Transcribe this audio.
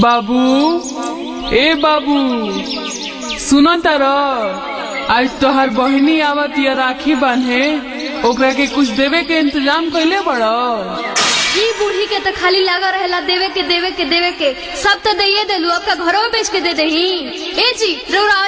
बाबू ए बाबू सुनो तार आज तोहर बहिनी आवत या राखी बांधे ओकरा के कुछ देवे के इंतजाम कैले बड़ो ई बूढ़ी के तो खाली लगा रहेला देवे के देवे के देवे के सब तो दइए देलू आपका घरों में बेच के दे दही ए जी रउरा